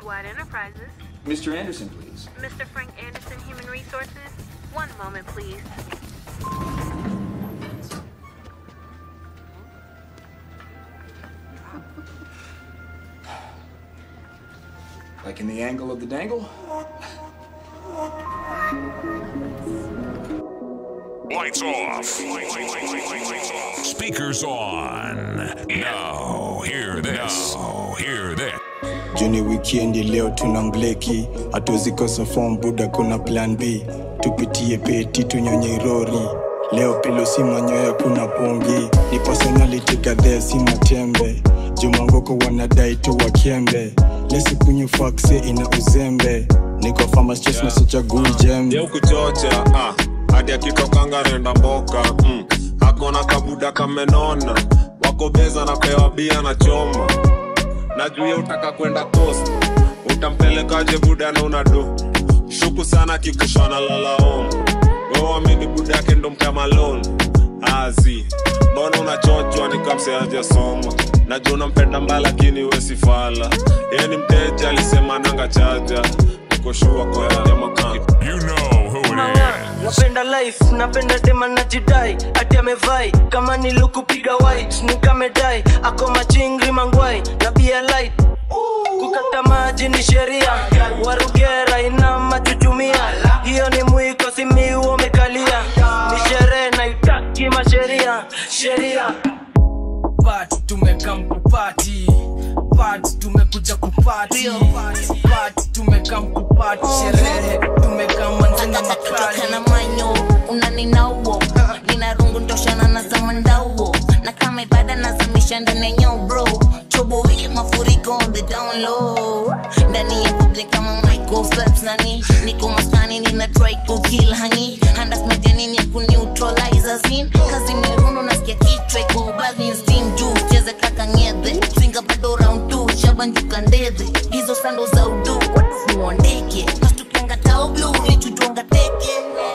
Worldwide Enterprises. Mr. Anderson, please. Mr. Frank Anderson, Human Resources. One moment, please. Like in the angle of the dangle? Lights off. Speakers on. Now, hear this. Now, hear this. Juni wikendi leo tuna mbleki, hatuwezi kosa form buda, kuna plan B. Tupitie peti tunyonye rori, leo pilo si manyoya, kuna pongi. Ni personality kadhaa si matembe, jumangoko wanadai tu wakembe. Lesi kunyu fakse ina uzembe, niko farmers choice na sichagui jembe. Ye kuchocha ah, hadi akitokanga nenda mboka mm. Akona kabuda kamenona, wako beza na pewa bia na choma na juu ye utaka kwenda coast, utampelekaje buda na una do shuku sana kikushana lalaom wewamini buda yake ndo mtamalon azi mbona unachochwa ni kamseaja soma najua unampenda mbaya lakini wesifala yeye ni mteja alisema nanga chaja ukoshua kwa makani You know who it is. napenda life napenda tema na jidai ati amevai kama nilukupiga white nikamedai ako machingri mangwai na bia light kukata maji ni sheria warugera ina machuchumia hiyo ni mwiko simiu umekalia ni sherehe naitaki masheria sheria Party tumekam kupati Party tumekuja kupati Party tumekam kupati Sherehe tumekam manze na makali kana manyo unaninauo nina rungu ndoshana na zamandauo na kama ibada nazamisha ndani ya nyao bro chobo hii mafuriko on the down low ndani ya public kama Michael Phelps nani niko maskani nina try ku kill hani handas mediani ni ya ku neutralize scene kazi mirundo nasikia kichwa iko baadhi steam juu cheze kaka ngedhe singa bado round 2 shabanjuka ndedhe hizo sando za udu watu muondeke nastukianga tao blue nichujonga teke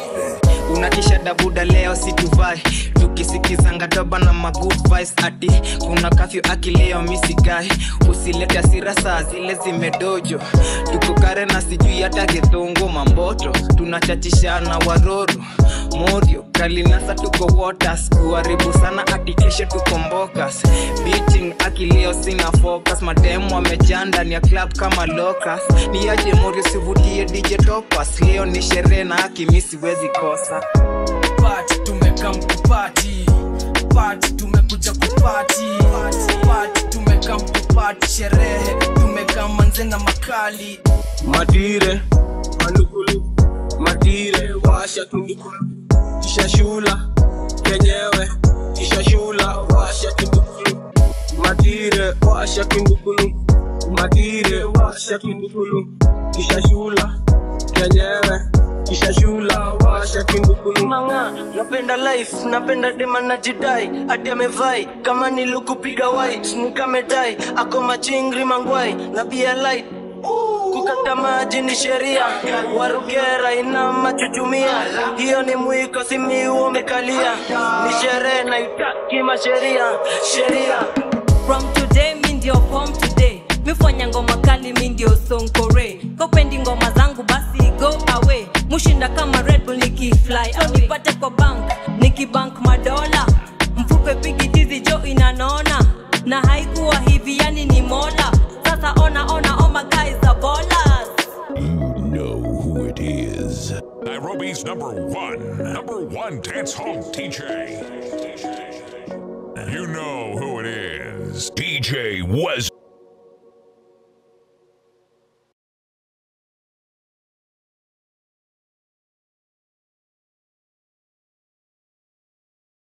unatisha dabuda leo situvai tukisikizanga doba na magood vibes ati kuna kafyu akileo misigai usilete asira saa zile zimedojo tuko kare na sijui hata githungu mamboto tunachachishana waroro morio kalinasa tuko waters kuharibu sana ati kesho tuko mbokas beating akileo sina focus mademu wamejaa ndani ya club kama locus niaje morio sivutie dj topas leo ni sherehe na akimi siwezi kosa Party tumekam kupati Party tumekuja kupati Party tumekam kupati sherehe tumekam manze na makali matire mandukulu matire washa tundukulu kisha shula kenyewe kisha shula washa tundukulu matire washa tundukulu matire washa tundukulu kisha shula kenyewe kisha shula washa tundukulu manga napenda life napenda dema na jidai ati amevai kama nilukupiga white nikamedai ako machingri mangwai na bia light kukata maji ni sheria warugera ina machuchumia hiyo ni mwiko simiu umekalia ni sherehe naitaki masheria sheria from today mi ndio form today mifanya ngoma kali mi ndio sonkore kopendi ngoma zangu basi go away mushinda kama red bull nikifly au nipate kwa bank nikibank madola mfuko pigi tizi jo inanona na haikuwa hivi yani ni mola sasa ona ona oh my guys are ballers You know who it is. Nairobi's number one, number one dance hall DJ. You know who it is. DJ was